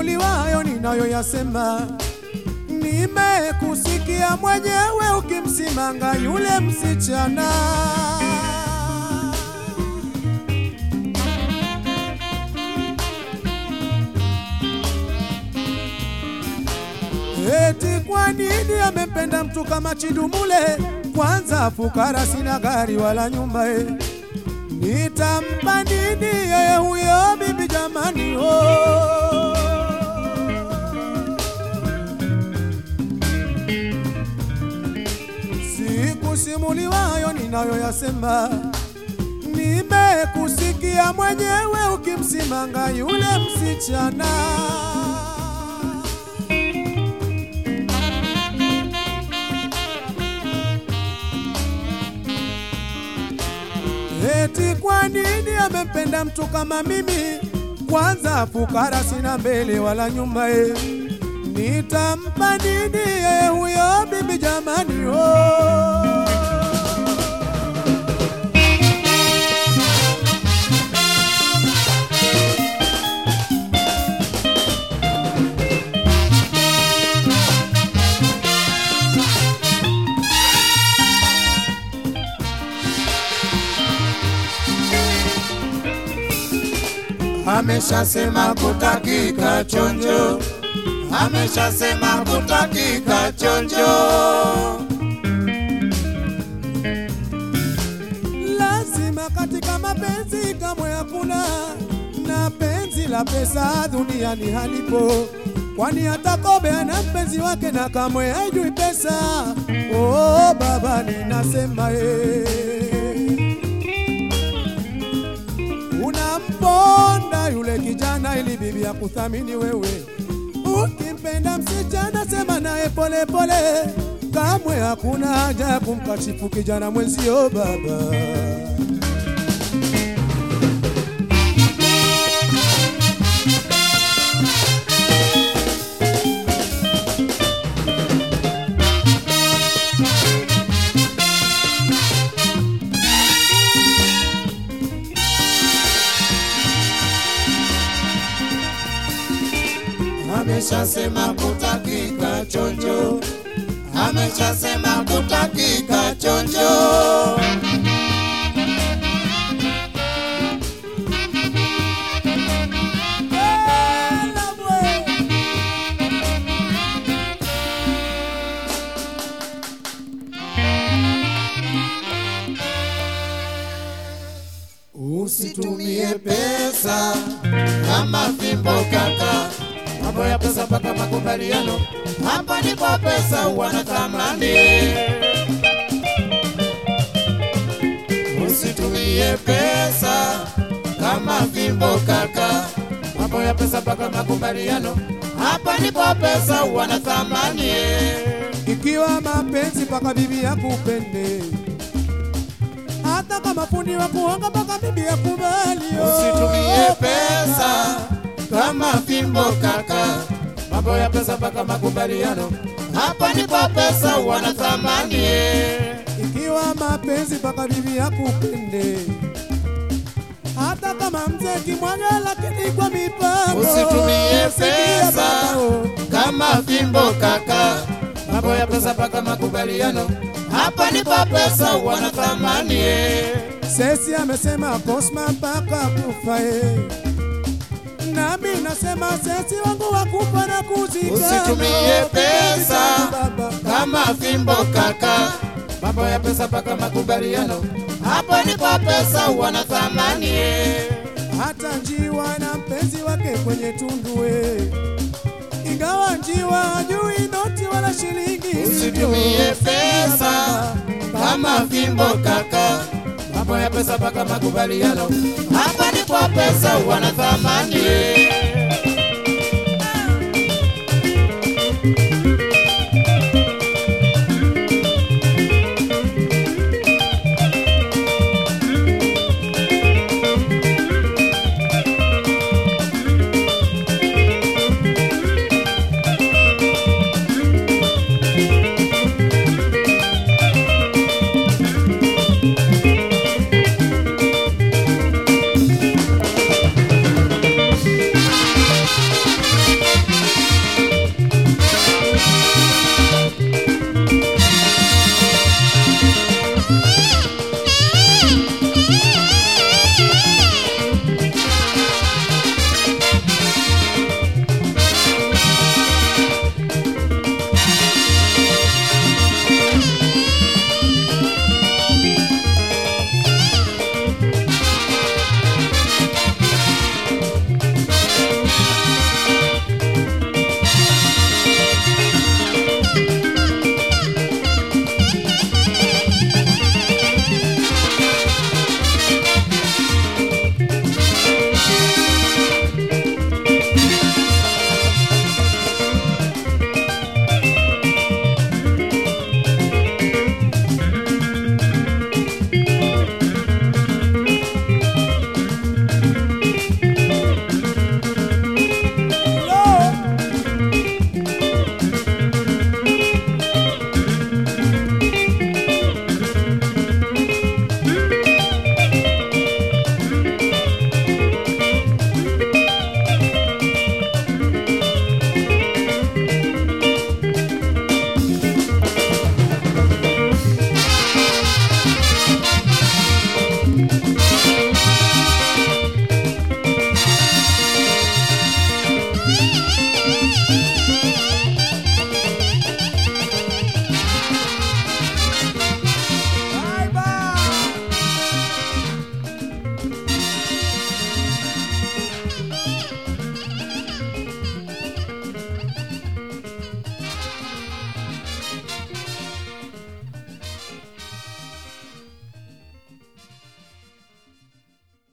Sikusimuliwayo ninayoyasema, nimekusikia mwenyewe ukimsimanga yule msichana. Eti kwa nini amempenda mtu kama Chidumule? Kwanza fukara, sina gari wala nyumba e. Nitampa nini yeye huyo bibi jamani? Oh. Sikusimuliwayo ninayoyasema, nimekusikia mwenyewe ukimsimanga yule msichana. Eti kwa nini amempenda mtu kama mimi? Kwanza fukara, sina mbele wala nyuma e. Nitampa nini yeye huyo bibi jamani? Oh. Ameshasema kutakika chonjo, ameshasema kutakika chonjo. Lazima katika mapenzi kamwe hakuna na penzi la pesa duniani halipo, kwani hata kobe ana mpenzi wake na kamwe haijui pesa. Oh, baba ninasema eh. Unamponda yule kijana ili bibi ya kuthamini wewe. Ukimpenda msichana sema naye pole pole, kamwe hakuna haja ya kumkashifu kijana mwenzio baba. Ameshasema kutakika chonjo, ameshasema kutakika chonjo. Usitumie pesa kama fimbo kaka, mambo ya pesa mpaka makubaliano, hapa ndipo pesa wana thamani. Usitumie pesa kama fimbo kaka, mambo ya pesa mpaka makubaliano, hapa ndipo pesa wana thamani. Ikiwa mapenzi mpaka bibi yakupende, hata kama fundi wa kuonga mpaka bibi yakubali. oh. Usitumie pesa kama fimbo kaka, mambo ya pesa mpaka makubaliano, hapa ndipo pesa wana thamani. Ikiwa mapenzi mpaka bibi yakupende, hata kama mzee kimwaga, lakini kwa mipango. Usitumie Sikia pesa baba, oh. kama fimbo kaka, mambo ya pesa mpaka makubaliano, hapa ndipo pesa wana thamani. Sesi amesema Cosma mpaka kufa eh. Nami nasema sesi wangu wakufa na kuzika. Usitumie pesa baba. kama fimbo kaka, mambo ya pesa mpaka makubaliano, hapa ndipo pesa wana thamani. Hata njiwa na mpenzi wake kwenye tundu eh. Ingawa njiwa hajui noti wala shilingi. Usitumie pesa Baba. kama fimbo kaka, mambo ya pesa mpaka makubaliano, hapa ndipo pesa wana thamani.